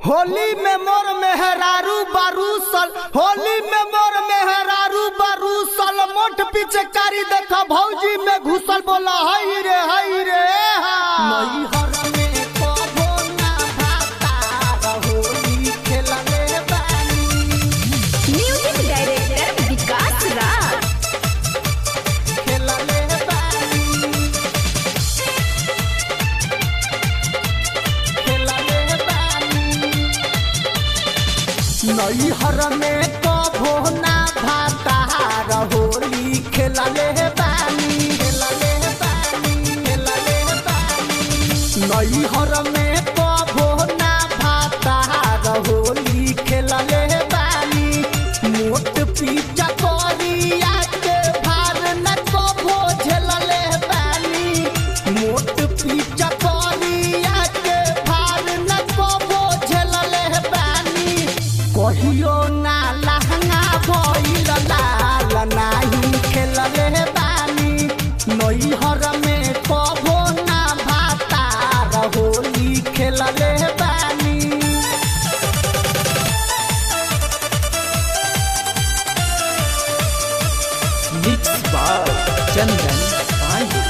होली में मोर मेहरारू बारूसल होली में मोर मेहरारू बारूसल मोठ पीछे कारी देखा भौजी में घुसल बोला हई रे हई रे हा नैहर में कबो ना भाता होली खेलले बानी म्यूजिक डायरेक्टर विकास राज खेलले बानी खेलले बानी नैहर में कबो ना भाता होली खेलले बानी खेलले बानी खेलले बानी नैहर में कबो ना भाता होली खेलले बानी मोट पीचा करिया के भार न कबो झेलले बानी मोट पीचा करिया के भार न कबो झेलले बानी कहियो ना लहंगा भइल लाल नाही खेलले बानी नैहर में कबो ना भाता होली खेलले बानी Mixed by Chandan Pandey.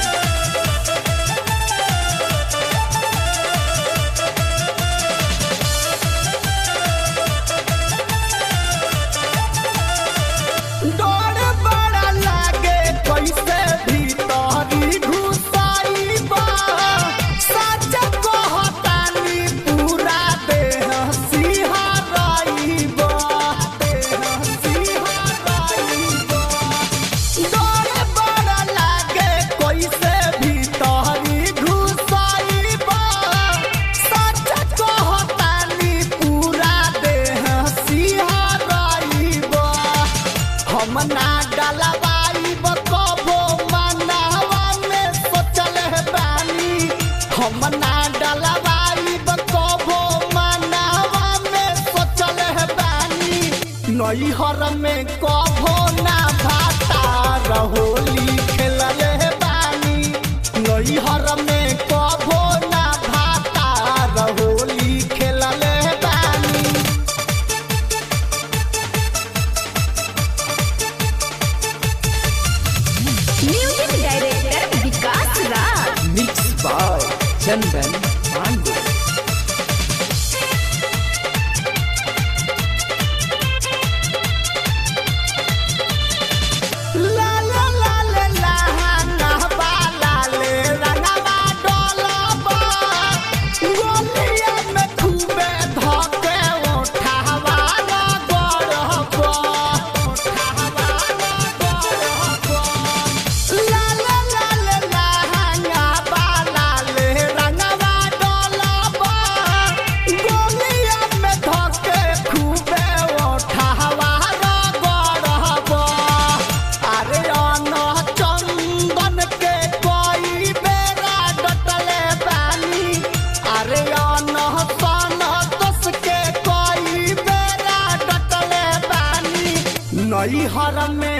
डर बड़ा लागे कैसे भीतरी घुसाई बा सच कहतानी पूरा देह सिहराई बा देह सिहराई बा डर बड़ा लागे कैसे भीतरी घुसाई बा सच कहतानी पूरा देह सिहराई बा हम ना डलवाई कबो मनावा में सोचल है बानी हम ना डलवाई कबो मनावा में सोचल है बानी नैहर में कबो ना भाता रहोली खेलल है बानी नैहर में कबो ना भाता रहोली खेलल है बानी music director Vikas Raj Mixed by Chandan Pandey. ला ला ला ला ला ना बा ला ले रंगवा डोलबा गोलिया में खूबे धके उठावा ना गड़बा उठावा ना गड़बा ला ला ला ला ला ना बा ला ले रंगवा डोलबा गोलिया में धके खूबे उठावा ना गड़बा अरे अन चंदन के कोई बेरा डटले बानी अरे अन सन दस के कोई बेरा डटले बानी नैहर में